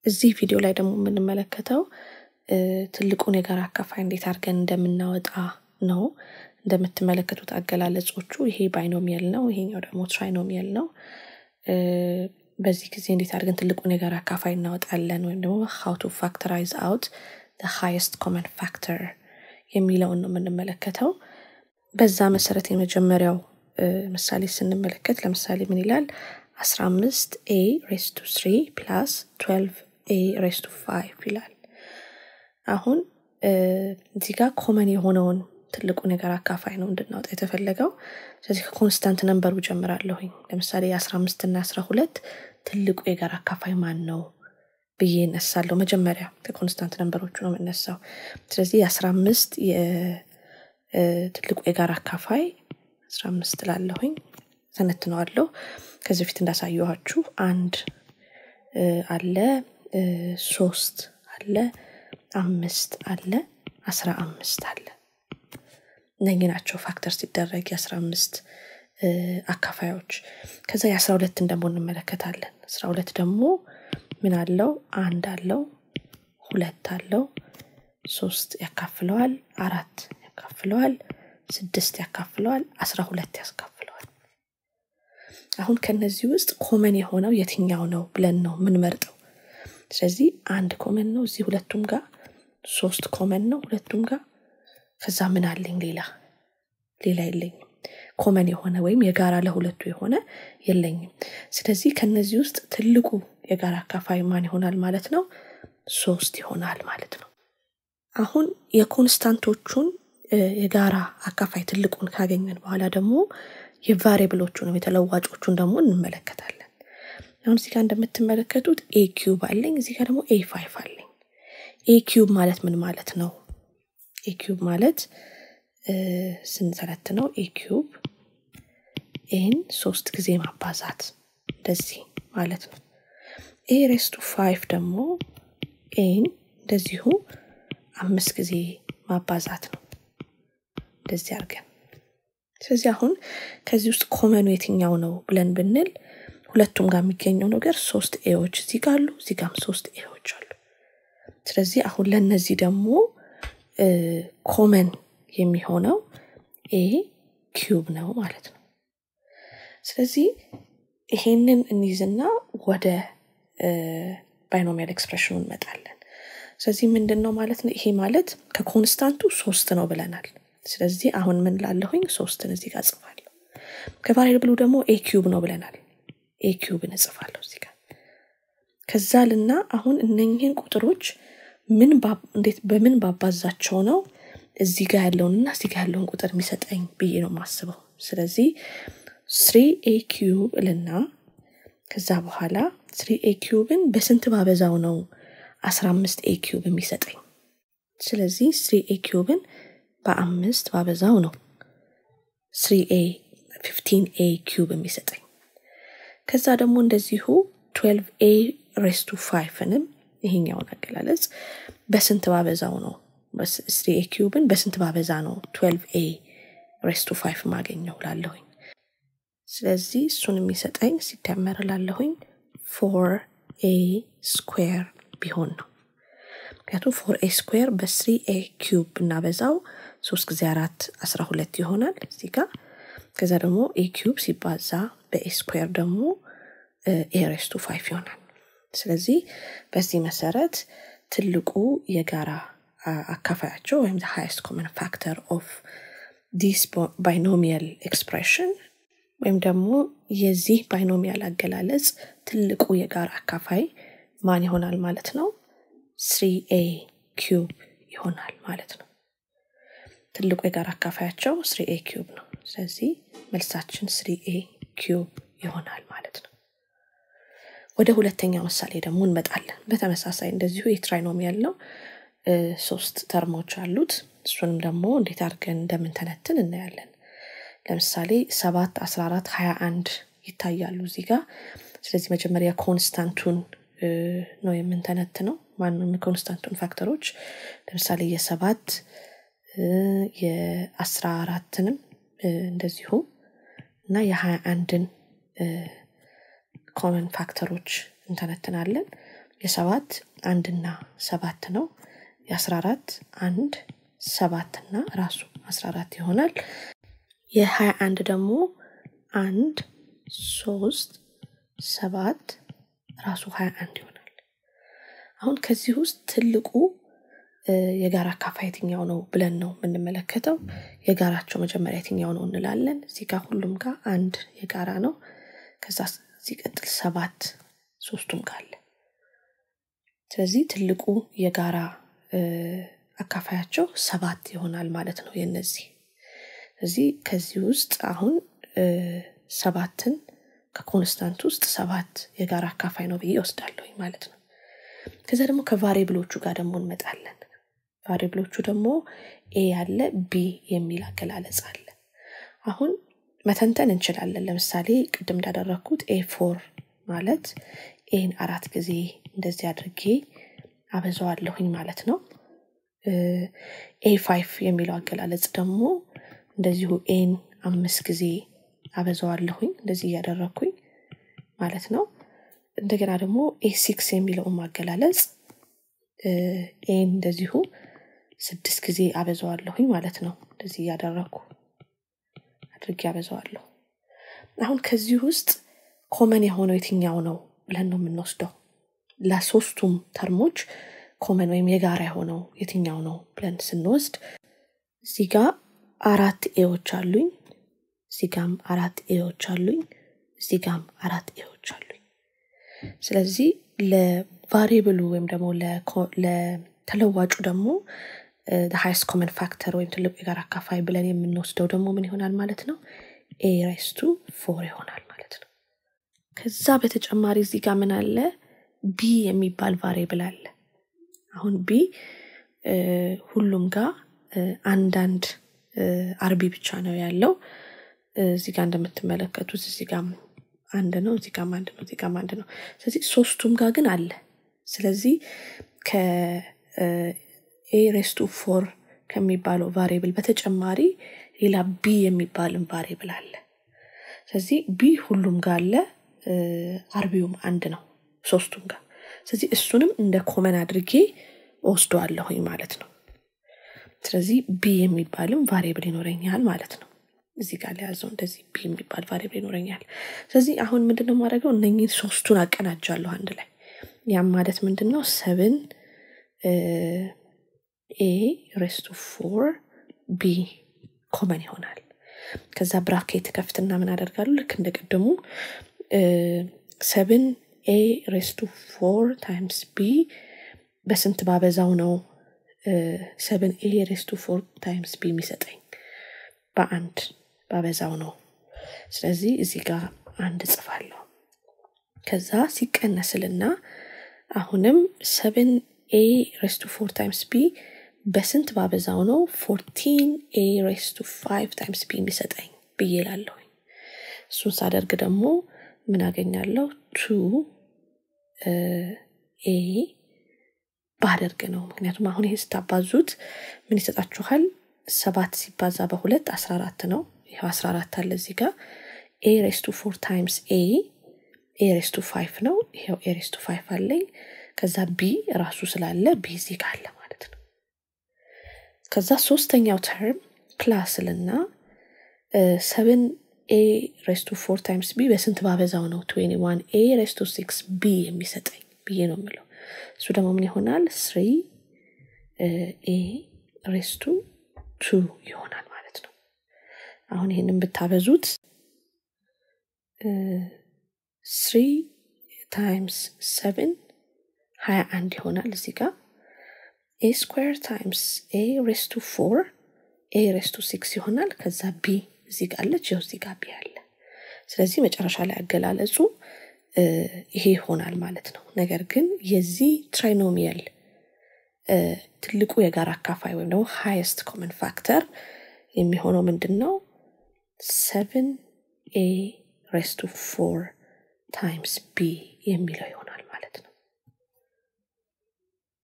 እዚህ ቪዲዮ ላይ ደግሞ የምንመለከተው ትልቁን የጋራ አካፋይ እንዴት አድርገን እንደምናወጣ ነው። እንደምትመለከቱት አገላለጾቹ ይሄ ባይኖሚያል ነው፣ ይሄኛው ደግሞ ትራይኖሚያል ነው። በዚህ ጊዜ እንዴት አድርገን ትልቁን የጋራ አካፋይ እናወጣለን ወይም ደግሞ ሀው ቱ ፋክተራይዝ አውት ሃይስት ኮመን ፋክተር የሚለውን ነው የምንመለከተው። በዛ መሰረት የመጀመሪያው ምሳሌ ስንመለከት ለምሳሌ ምን ይላል? 15 ኤ ሬስ ቱ 3 ፕላስ 12 ኤ ሬስ ቱ 5 ይላል። አሁን እዚህ ጋር ኮመን የሆነውን ትልቁ ነገር አካፋይ ነው እንድናወጣ የተፈለገው። ስለዚህ ከኮንስታንት ነንበሩ ጀምራለሁኝ። ለምሳሌ የ15 እና 12 ትልቁ የጋራ አካፋይ ማን ነው ብዬ እነሳለሁ። መጀመሪያ ከኮንስታንት ነንበሮቹ ነው የምነሳው። ስለዚህ የ15 ትልቁ የጋራ አካፋይ 15 ላለሁኝ ተነትነዋለሁ። ከዚህ በፊት እንዳሳየኋችሁ አንድ አለ፣ ሶስት አለ፣ አምስት አለ፣ አስራ አምስት አለ። እነኚህ ናቸው ፋክተር ሲደረግ የአስራ አምስት አካፋዮች። ከዛ የአስራ ሁለትን ደግሞ እንመለከታለን። አስራ ሁለት ደግሞ ምን አለው? አንድ አለው፣ ሁለት አለው፣ ሶስት ያካፍለዋል፣ አራት ያካፍለዋል፣ ስድስት ያካፍለዋል፣ አስራ ሁለት ያስካፍለዋል። አሁን ከነዚህ ውስጥ ኮመን የሆነው የትኛው ነው ብለን ነው የምንመርጠው። ስለዚህ አንድ ኮመን ነው እዚህ ሁለቱም ጋር፣ ሶስት ኮመን ነው ሁለቱም ጋር። ከዛ ምን አለኝ ሌላ ሌላ የለኝም። ኮመን የሆነ ወይም የጋራ ለሁለቱ የሆነ የለኝም። ስለዚህ ከነዚህ ውስጥ ትልቁ የጋራ አካፋይ ማን ይሆናል ማለት ነው? ሶስት ይሆናል ማለት ነው። አሁን የኮንስታንቶቹን የጋራ አካፋይ ትልቁን ካገኘን በኋላ ደግሞ የቫሪብሎቹንም የተለዋጮቹን ደግሞ እንመለከታለን። አሁን እዚህ ጋር እንደምትመለከቱት ኤ ኪዩብ አለኝ፣ እዚህ ጋር ደግሞ ኤ ፋይፍ አለኝ። ኤ ኪዩብ ማለት ምን ማለት ነው? ኤ ኪዩብ ማለት ስንተነትነው ኤ ኪዩብ ኤን ሶስት ጊዜ ማባዛት እንደዚህ ማለት ነው። ኤ ሬስቱ ፋይቭ ደግሞ ኤን እንደዚሁ አምስት ጊዜ ማባዛት ነው እንደዚህ አድርገን። ስለዚህ አሁን ከዚህ ውስጥ ኮመኑ የትኛው ነው ብለን ብንል ሁለቱም ጋር የሚገኘው ነገር ሶስት ኤዎች እዚህ ጋር አሉ፣ እዚህ ጋርም ሶስት ኤዎች አሉ። ስለዚህ አሁን ለእነዚህ ደግሞ ኮመን የሚሆነው ኤ ኪዩብ ነው ማለት ነው። ስለዚህ ይሄንን እንይዝና ወደ ባይኖሚያል ኤክስፕሬሽኑ እንመጣለን። ስለዚህ ምንድን ነው ማለት ነው? ይሄ ማለት ከኮንስታንቱ ሶስት ነው ብለናል። ስለዚህ አሁን ምን ላለሁኝ ሶስትን እዚህ ጋር እጽፋለሁ። ከቫሪያብሉ ደግሞ ኤ ኪዩብ ነው ብለናል። ኤ ኪዩብን እጽፋለሁ እዚህ ጋር። ከዛ ልና አሁን እነኝህን ቁጥሮች ምን እንዴት በምን ባባዛቸው ነው እዚህ ጋር ያለውንና እዚህ ጋር ያለውን ቁጥር የሚሰጠኝ ብዬ ነው የማስበው። ስለዚህ ስሪ ኤ ኪዩብ እልና ከዛ በኋላ ስሪ ኤ ኪዩብን በስንት ባበዛው ነው አስራ አምስት ኤ ኪዩብ የሚሰጠኝ? ስለዚህ ስሪ ኤ ኪዩብን በአምስት ባበዛው ነው ስሪ ኤ ፊፍቲን ኤ ኪዩብ የሚሰጠኝ። ከዛ ደግሞ እንደዚሁ ትዌልቭ ኤ ሬስቱ ፋይፍንም ይሄኛውን አገላለጽ በስንት ባበዛው ነው ስሪ ኤ ኪዩብን በስንት ባበዛ ነው ትዌልቭ ኤ ሬስቱ ፋይፍ ማገኘው ላለሁኝ። ስለዚህ እሱን የሚሰጠኝ ሲደመር ላለሁኝ ፎር ኤ ስኩዌር ቢሆን ነው። ምክንያቱም ፎር ኤ ስኩዌር በስሪ ኤ ኪዩብ ብናበዛው ሶስት ጊዜ አራት አስራ ሁለት ይሆናል እዚህ ጋር። ከዛ ደግሞ ኤ ኪዩብ ሲባዛ በኤ ስኩዌር ደግሞ ኤ ሬስቱ ፋይፍ ይሆናል። ስለዚህ በዚህ መሰረት ትልቁ የጋራ አካፋያቸው ወይም ሃይስት ኮመን ፋክተር ኦፍ ዲስ ባይኖሚያል ኤክስፕሬሽን ወይም ደግሞ የዚህ ባይኖሚያል አገላለጽ ትልቁ የጋራ አካፋይ ማን ይሆናል ማለት ነው? ስሪ ኤ ኪዩብ ይሆናል ማለት ነው። ትልቁ የጋራ አካፋያቸው ስሪ ኤ ኪዩብ ነው። ስለዚህ መልሳችን ስሪ ኤ ኪዩብ ይሆናል ማለት ነው። ወደ ሁለተኛው ምሳሌ ደግሞ እንመጣለን። በተመሳሳይ እንደዚሁ የትራይኖሚያል ነው። ሶስት ተርሞች አሉት። እሱንም ደግሞ እንዴት አድርገን እንደምንተነትን እናያለን። ለምሳሌ ሰባት አስራ አራት ሀያ አንድ ይታያሉ እዚህ ጋር። ስለዚህ መጀመሪያ ኮንስታንቱን ነው የምንተነትነው። ማንም የኮንስታንቱን ፋክተሮች ለምሳሌ የሰባት የአስራ አራትንም እንደዚሁ እና የሀያ አንድን ኮመን ፋክተሮች እንተነትናለን። የሰባት አንድና ሰባት ነው። የአስራ አራት አንድ ሰባት እና ራሱ አስራ አራት ይሆናል። የሀያ አንድ ደግሞ አንድ ሶስት ሰባት ራሱ ሀያ አንድ ይሆናል። አሁን ከዚህ ውስጥ ትልቁ የጋራ አካፋይ የትኛው ነው ብለን ነው የምንመለከተው። የጋራቸው መጀመሪያ የትኛው ነው እንላለን። እዚህ ጋር ሁሉም ጋር አንድ የጋራ ነው። ከዛ ሲቀጥል ሰባት ሶስቱም ጋር አለ። ስለዚህ ትልቁ የጋራ አካፋያቸው ሰባት ይሆናል ማለት ነው የነዚህ እዚህ ከዚህ ውስጥ አሁን ሰባትን ከኮንስታንት ውስጥ ሰባት የጋራ አካፋይ ነው ብዬ ወስዳለሁኝ ማለት ነው። ከዛ ደግሞ ከቫሪብሎቹ ጋር ደግሞ እንመጣለን። ቫሪብሎቹ ደግሞ ኤ ያለ ቢ የሚል አገላለጽ አለ። አሁን መተንተን እንችላለን። ለምሳሌ ቅድም እንዳደረግኩት ኤ ፎር ማለት ኤን አራት ጊዜ እንደዚህ አድርጌ አበዛዋለሁኝ ማለት ነው። ኤ ፋይፍ የሚለው አገላለጽ ደግሞ እንደዚሁ ኤን አምስት ጊዜ አበዛዋለሁኝ እንደዚህ እያደረግኩኝ ማለት ነው። እንደገና ደግሞ ኤ ሲክስ የሚለውን ማገላለጽ ኤን እንደዚሁ ስድስት ጊዜ አበዛዋለሁኝ ማለት ነው። እንደዚህ እያደረግኩ አድርጌ አበዛዋለሁ። አሁን ከዚህ ውስጥ ኮመን የሆነው የትኛው ነው ብለን ነው የምንወስደው። ለሶስቱም ተርሞች ኮመን ወይም የጋራ የሆነው የትኛው ነው ብለን ስንወስድ እዚህ ጋር አራት ኤዎች አሉኝ፣ እዚህ ጋም አራት ኤዎች አሉኝ፣ እዚህ ጋም አራት ኤዎች አሉኝ። ስለዚህ ለቫሪብሉ ወይም ደግሞ ለተለዋጩ ደግሞ ሃይስት ኮመን ፋክተር ወይም ትልቁ የጋራ አካፋይ ብለን የምንወስደው ደግሞ ምን ይሆናል ማለት ነው? ኤ ራይስቱ ፎር ይሆናል ማለት ነው። ከዛ በተጨማሪ እዚህ ጋር ምን አለ? ቢ የሚባል ቫሪብል አለ። አሁን ቢ ሁሉም ጋር አንዳንድ አርቢ ብቻ ነው ያለው። እዚህ ጋር እንደምትመለከቱት እዚህ ጋር አንድ ነው፣ እዚህ ጋር አንድ ነው፣ እዚህ ጋር አንድ ነው። ስለዚህ ሶስቱም ጋር ግን አለ። ስለዚህ ከኤ ሬስቱ ፎር ከሚባለው ቫሪብል በተጨማሪ ሌላ ቢ የሚባልን ቫሪብል አለ። ስለዚህ ቢ ሁሉም ጋር አለ፣ አርቢውም አንድ ነው ሶስቱም ጋር። ስለዚህ እሱንም እንደ ኮመን አድርጌ ወስደዋለሁኝ ማለት ነው። ስለዚህ ቢ የሚባልም ቫሪብል ይኖረኛል ማለት ነው። እዚህ ጋር ለያዘው እንደዚህ ቢ የሚባል ቫሪብል ይኖረኛል። ስለዚህ አሁን ምንድነው የማደርገው? እነኝህ ሶስቱን አቀናጃለሁ አንድ ላይ። ያም ማለት ምንድን ነው? ሰብን ኤ ሬስቱ ፎር ቢ ኮመን ይሆናል። ከዛ ብራኬት ከፍትና ምን አደርጋለሁ? ልክ እንደ ቅድሙ ሰብን ኤ ሬስቱ ፎር ታይምስ ቢ በስንት ባበዛው ነው ሰብን ኤ ሬስቱ ፎር ታይምስ ቢ የሚሰጠኝ? በአንድ ባበዛው ነው። ስለዚህ እዚህ ጋር አንድ ጽፋለሁ። ከዛ ሲቀነስልና አሁንም ሰብን ኤ ሬስቱ ፎር ታይምስ ቢ በስንት ባበዛው ነው ፎርቲን ኤ ሬስቱ ፋይቭ ታይምስ ቢ የሚሰጠኝ ብዬ ላለሁኝ። እሱን ሳደርግ ደግሞ ምን አገኛለሁ? ቱ ኤ ባደርግ ነው። ምክንያቱም አሁን ይሄ ስታባዙት ምን ይሰጣችኋል? ሰባት ሲባዛ በሁለት አስራ አራት ነው። ይኸው አስራ አራት አለ እዚህ ጋር ኤ ሬስቱ ፎር ታይምስ ኤ ኤ ሬስቱ ፋይቭ ነው። ይኸው ኤ ሬስቱ ፋይቭ አለኝ። ከዛ ቢ ራሱ ስላለ ቢ እዚህ ጋር አለ ማለት ነው። ከዛ ሶስተኛው ተርም ፕላስልና ሰብን ኤ ሬስቱ ፎር ታይምስ ቢ በስንት ባበዛው ነው ትዌንቲ ዋን ኤ ሬስቱ ሲክስ ቢ የሚሰጠኝ ብዬ ነው የምለው። እሱ ደግሞ ምን ይሆናል? ስሪ ኤ ሬስቱ ቱ ይሆናል ማለት ነው። አሁን ይህንን ብታበዙት ስሪ ታይምስ ሰብን ሀያ አንድ ይሆናል እዚህ ጋር ኤ ስኩዌር ታይምስ ኤ ሬስቱ ፎር ኤ ሬስቱ ሲክስ ይሆናል። ከዛ ቢ እዚህ ጋር አለች፣ ይኸው እዚህ ጋር ቢ አለ። ስለዚህ መጨረሻ ላይ አገላለጹ ይሄ ይሆናል ማለት ነው። ነገር ግን የዚህ ትራይኖሚያል ትልቁ የጋራ አካፋይ ወይም ደግሞ ሃይስት ኮመን ፋክተር የሚሆነው ምንድን ነው? ሰቨን ኤ ሬስቱ ፎር ታይምስ ቢ የሚለው ይሆናል።